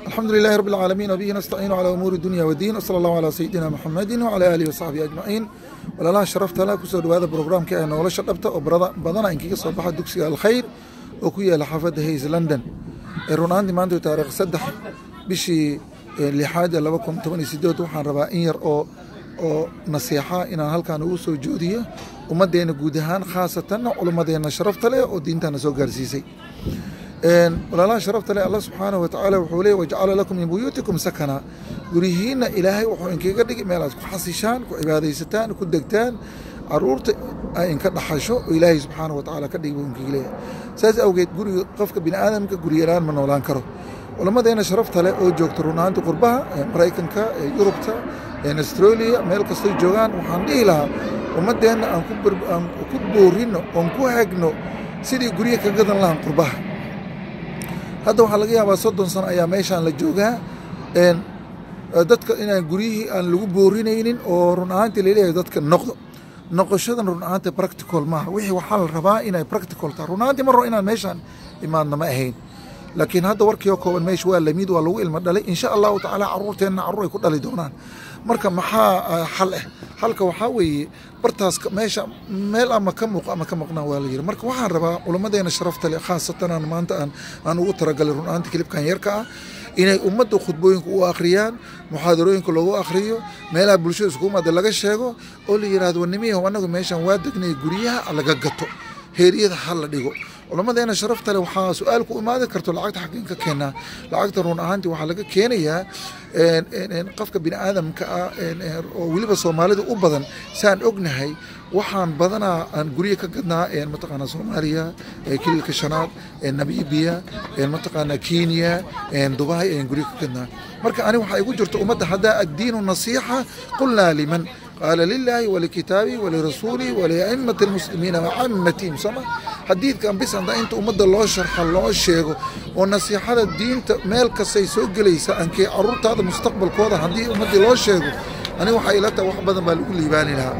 الحمد لله رب العالمين وبه نستعين على أمور الدنيا والدين وصلى الله على سيدنا محمد وعلى آله وصحبه أجمعين walaalaha sharafta la kusoo dhawaada brograamka ee nolosha dhabta oo badana inkaga soo baxa dugsiga alkhayr oo ku yaala xaafadda hays london run ahaantii maanta taarikh saddex bishii lixaad ee laba kun toban iyo sideed waxaan rabaa in yar oo oo nasiixa inaan halkan ugu soo joodiyo ummaddeena guud ahaan khaasatan culummadeena sharafta leh oo diintana soo gaarsiisay walaalaha sharafta leh allah subxaanahu watacaala wuxuu leey wajcala lakum min buyuutikum sakana guryihiinna ilaahay wuxuu inkaga dhigi meel aad ku xasishaan ku cibaadaysataan ku degtaan caruurta ay inka dhaxasho oo ilaahay subxaanahu watacaala ka dhigi buu inkaga leeyahay saas awgeed guriga qofka bini aadamka guryalaan ma noolaan karo culammadeena sharafta leh oo joogta runaanti qurbaha maraykanka yurubta australia meel kastay joogaan waxaan dhihi lahaa ummaddeenna aan ku boorino oon ku hagno sidii guryo ka gadan lahaan qurbaha hadda waxaa laga yaabaa soddon sano ayaa meeshaan la joogaa dadka inaan guryihii aan lagu boorinaynin oo run ahaantii laleeyahay dadka noqdo noqoshadan run ahaantii practical maaha wixii waxaa la rabaa inay practical tahay run ahaantii mar hore inaan meeshaan imaadna ma ahayn laakiin hadda warkii oo kooban meesha waa lamid waa lagu ilmo dhalay insha allahu tacaala caruurteenna carruur ay ku dhali doonaan marka maxaa xal ah xalka waxaa weeye bartaas meesha meel ama ka muuq ama ka maqnaan waa la yiri marka waxaan rabaa culammadeena sharafta leh khaasatan aan maanta aan aan ugu talagalay run ahaantii kilibkan yarka ah inay ummadda khudbooyinka u akhriyaan muxaadarooyinka loogu akhriyo meelaha bulshada isku imaada laga sheego oo la yidhahdo wanimiyaho annagu meeshan waa degnay guryaha laga gato heeriyada ha la dhigo culammadeena sharafta leh waxaa su-aal ku imaadi karto lacagta xaggeen ka keenaa lacagta run ahaantii waxaa laga keenayaa qofka bini aadamka ah oo weliba soomaalida u badan saan ognahay waxaan badanaa aan guryo ka gadnaa mataqaanaa soomaaliya kililka shanaad namibiya mataqaanaa kenya dubai ayaan guryo ka gadnaa marka ani waxaa igu jirta ummadda haddaa addiinu nasiixa qulnaa liman qaala lilaahi walikitaabihi walirasuulihi waliaimati almuslimiina wacamatihim sooma xadiidkan bis haddaa inta ummadda loo sharxa loo sheego oo nasiixada diinta meel kastay soo gelaysa ankee caruurtaada mustaqbalkooda haddii ummaddii loo sheego ani waxaa ila taha wax badan baa lagu liibaani lahaa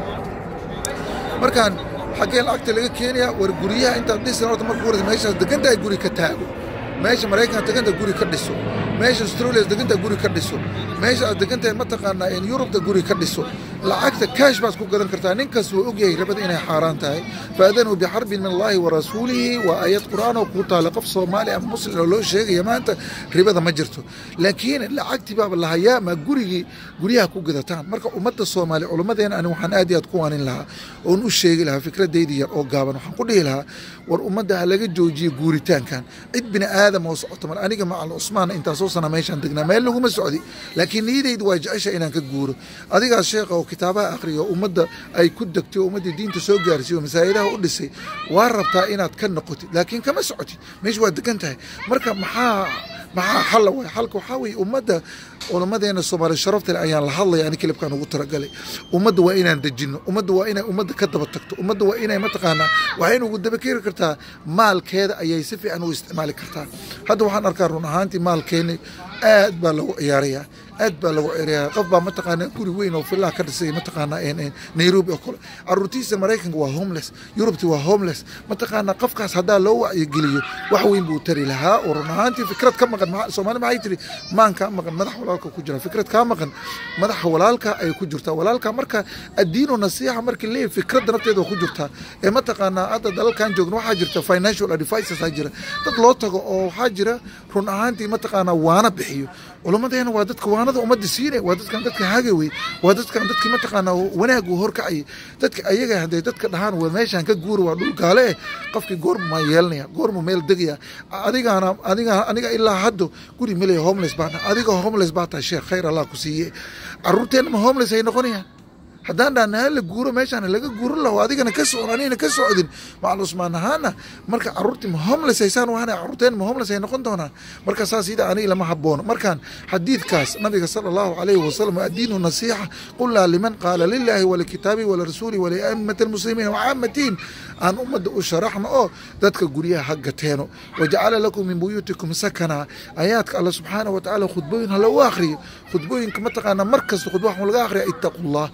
markaan xaggee lacagta laga keenaya war guryaha intaad dhisan horta marka hore meeshaas degantahay guri ka taago meesha maraykanka deganta guri ka dhiso meesha australia deganta guri ka dhiso meesha aad degantahay mataqaanaa in yurubta guri ka dhiso lacagta kaash baad ku gadan kartaa ninkaas wuu ogyahay rabada inay xaaraan tahay faadanuu bixarbin min allahi wa rasuulihi waa aayad qur'aan oo kuu taala qof soomaali ama muslim oo loo sheegaya maanta ribada ma jirto laakiin lacagtii baaba lahayaa ma gurigii guryaha ku gadataan marka ummadda soomaali culummadeena ani waxaan aad iyo aad ku waanin lahaa oon u sheegi lahaa fikradaydi yar oo gaaban waxaan ku dhihi lahaa war ummadda ha laga joojiyo guuritaankan cid bini aadam oo socoto mar aniga macal cusmaan intaasoo sana meeshaan degnaa meel laguma socdi laakiin niyadaydu waa jecesha inaan ka guuro adigaas sheekha oo kitaabaha akhriya oo ummadda ay ku degtay oo ummaddii diinta soo gaarsiiyo masaa'idaha u dhisay waa rabtaa inaad ka noqotid laakiin kama socotid meesha waa degan tahay marka maxaa maxaa xalla waay xalka waxaa weeye ummadda culammadeena soomaali sharafta leh ayaan la hadlaya ani kilibkan ugu talagalay ummadda waa inaan dejinno ummadda waa inay ummadda ka daba tagto ummadda waa inay mataqaanaa waxayna ugu daba keeni kartaa maalkeeda ayay si fiican u isticmaali kartaa hadda waxaan arkaa run ahaantii maalkeeni aad baa lagu ciyaarayaa aad baa lagu ciyaarayaa qof baa mataqaanaa guri weyn oo fillaha ka dhisay mataqaanaa nairobi oo kale caruurtiisa maraykanka waa homeless yurubti waa homeless mataqaanaa qofkaas haddaa loo wacyigeliyo wax weyn buu tari lahaa oo run ahaantii fikrad ka maqan soomaali maxay tiri maan kaa maqan madax walaalka ku jira fikrad kaa maqan madaxa walaalka ay ku jirtaa walaalka marka addiinu nasiixa markii leeyahy fikradda nafteeda waa ku jirtaa ee mataqaanaa hadda dalalkan joogna waxaa jirta financial advices aa jira dad loo tago oo waxaa jira run ahaantii mataqaanaa waana bixiyo culammadeena waa dadka waanada ummadda siinay waa dadkan dadka hagawey waa dadkan dadkii mataqaanaa wanaag uu horkacayay dadka ayaga hadee dadka dhahaan waa meeshaan ka guura waa dhul gaale eh qofkii goormu maa yeelanaya goormu meel degaya adigaana adiga aniga ilaa haddo guri meley homeless baan adiga homeless baa tahay sheekh khayr allah ku siiye caruurteenna ma homeless ay noqonayaan haddaan dhahna hala guuro meeshaan laga guuran laho adigana ka socon anigana ka socdin macal cusmaan ahaana marka caruurtii ma homeless haysaan waana caruurteen ma homeless ay noqon doonaan marka saas ida aniga lama haboono markaan xadiidkaas nabiga sala allahu calayhi wasalam addiinu nasiixa qulnaa liman qaala lilaahi walikitaabihi walirasuuli waliaimati almuslimiina wacaamatihim aan ummadda u sharaxno oo dadka guryaha ha gateeno wajacala lakum min buyuutikum sakana ayaadka alla subxaana wa tacaala khudbooyin ha loogu akhriyo khudbooyinka mataqaanaa mar kasta khudba waxuu laga akhriya ittaqu llah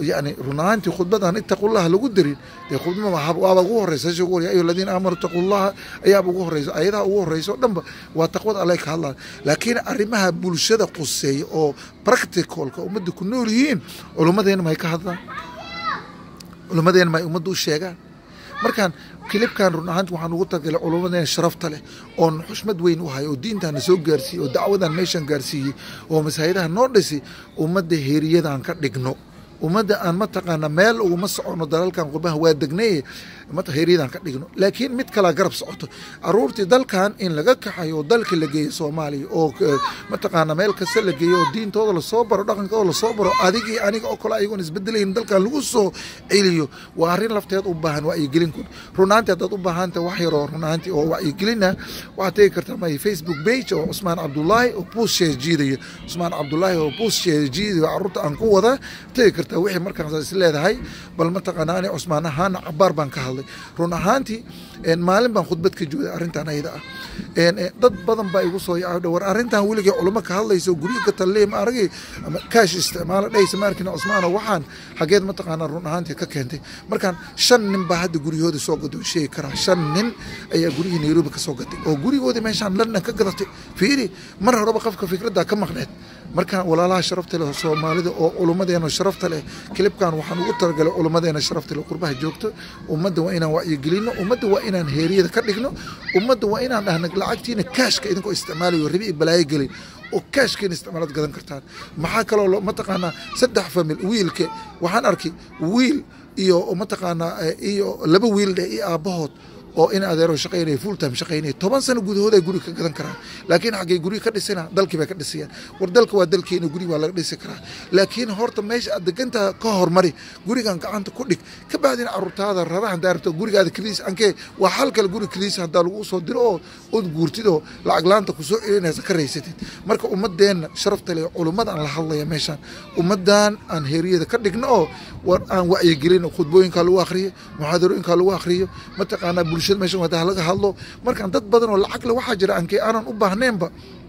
yani run ahaantii khudbadan ittaqullaha lagu darin dee khudba waaba ugu horeysa ya ayuha aladiina aamanuu ittaqullaha ayaaba ugu horeysa ayadaha ugu horeysa o dhanba waa taqwada alle ka hadlaya laakiin arrimaha bulshada quseeya oo practicalka ummadda ku nool yihiin culummadeena may ka hadlaan culummadeena may ummadda u sheegaan markaan kilibkan run ahaanti waxaan ugu talagalay culummadeena sharafta leh oon xushmad weyn u hayo oo diintaana soo gaarsiiyey oo dacwadan meeshan gaarsiiyey oo masaajidaha noo dhisi ummadda heeriyadan ka dhigno ummadda aan mataqaana meel uguma socono dalalkan qurbaha waa degnay heeryadan ka dhigno laakiin mid kalaa garab socoto aruurtii dalkan in laga kaxayo oo dalka la geeyo soomaaliya oo mataqaana meel kasta la geeyo oo diintooda lasoo baro dhaqankooda lasoo baro adigii aniga oo kale ayagoon isbedelayn dalkan lagu soo celiyo waa arrin lafteed u baahan wacyigelin runaanti haddaad u baahanta wax yaroo runaanti oo wacyigelina waxaad tegi kartaa my facebook page oo cusmaan cabdulaahi oo buus sheejiidaya cusmaan cabdulaahi oo buus sheejiidaya carruurta aan ku wada tegi kartaa wixii markaas is leedahay bal mataqaana ani cusmaan ahaan cabaar baan ka hadlay run ahaantii maalin baan khudbad ka jooday arrintan ayada ah dad badan baa igu soo yaca war arrintan weligay culimo ka hadlayso guryo gatallee ma aragay ama kaash isticmaalo dhaysa ma arkin cusmaano waxaan xageed mataqaana run ahaantii ka keentay markaan shan nin baa hadda guryahooda soo gaday oo sheegi karaa shan nin ayaa guryihii nairobi ka soo gatay oo gurigoodii meeshaan london ka gadatay fiiri mar horeba qofka fikradda ka maqneed markaan walaalaha sharafta leh soomaalida oo culummadeena sharafta leh kilibkan waxaan ugu talagalay culummadeena sharafta leh qurbaha joogto ummadda waa inaan wacyigelino ummadda waa inaan heeriyada ka dhigno ummadda waa inaan dhahna lacagtiina kaashka idinkoo isticmaalayo rabi i balaayo gelin oo kaashkeena isticmaalaad gadan kartaan maxaa kaloo mataqaanaa saddex famil wiilka waxaan arkay wiil iyo mataqaanaa iyo laba wiil dheh iyo aabbahood oo in adeero shaqaynaya full time shaqaynaya toban sano gudahood ay guri ka gadan karaan laakiin xaggay guri ka dhisana dalkii bay ka dhisayaan war dalka waa dalkeena guri waa laga dhisi karaa laakiin horta meesha aad degantaha ka hormari gurigan gacanta ku dhig ka bacdina caruurtaada rarahan daarto gurigaada kaliis ankee waa hal kale guri kaliis haddaa lagu soo diro oo ood guurtid oo lacag laanta kusoo celinaysa ka raysatid marka ummadeenna sharafta leh culummadaan la hadlaya meeshaan ummadan aan heeriyada ka dhigno oo war aan wacyigelin khudbooyinkaa lagu akhriyo muxaadarooyinkaa lagu akhriyo mataqaanaa bulshada meeshan wadaa laga hadlo markaan dad badan oo lacag le waxaa jira ankee aanan u baahnaynba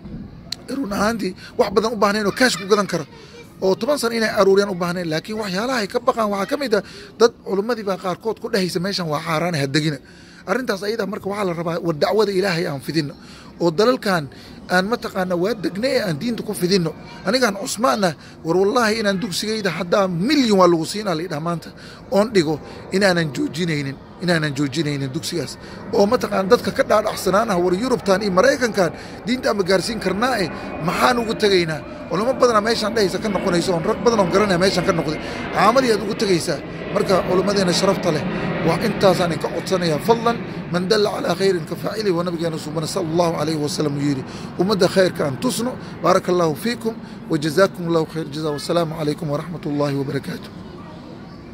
run ahaantii wax badan u baahnayn oo kaash ku gadan karo oo toban sano inay aruuriyaan u baahnayn laakiin waxyaalaha ay ka baqaan waxaa ka mid ah dad culummadii baa qaarkood ku dhehaysa meeshan waa xaaraan hadegina arrintaas ayada marka waxaa la rabaa war dacwada ilaahay aan fidino oo dalalkan aan mataqaana waa degnay aan diinta ku fidino anigaan cusmaana war wallaahi inaan dugsigayda haddaa milyan waa lagu siinaa laydhaha maanta oon dhigo inaanan joojinaynin inaanan joojinaynin dugsigaas oo mataqaana dadka ka dhaadhacsanaanah war yurubtan iyo maraykankan diinta ama gaarsiin karnaa eh maxaan ugu tegaynaa culamo badanaa meeshaan dhehaysa ka noqonaysa oon rag badan oon garanaya meeshaan ka noqday caamadii aad ugu tegaysaa marka culimmadeena sharafta leh waa intaasaan inka codsanaya fadlan man dalla calaa khayrin ka faacili wa nabigeena subana sala allahu calayhi wasalam uu yidhi ummadda khayrka aan tusno baaraka allahu fiikum wa jazaakum allahu khayr jaza wasalaamu calaykum waraxmat ullaahi wabarakaatu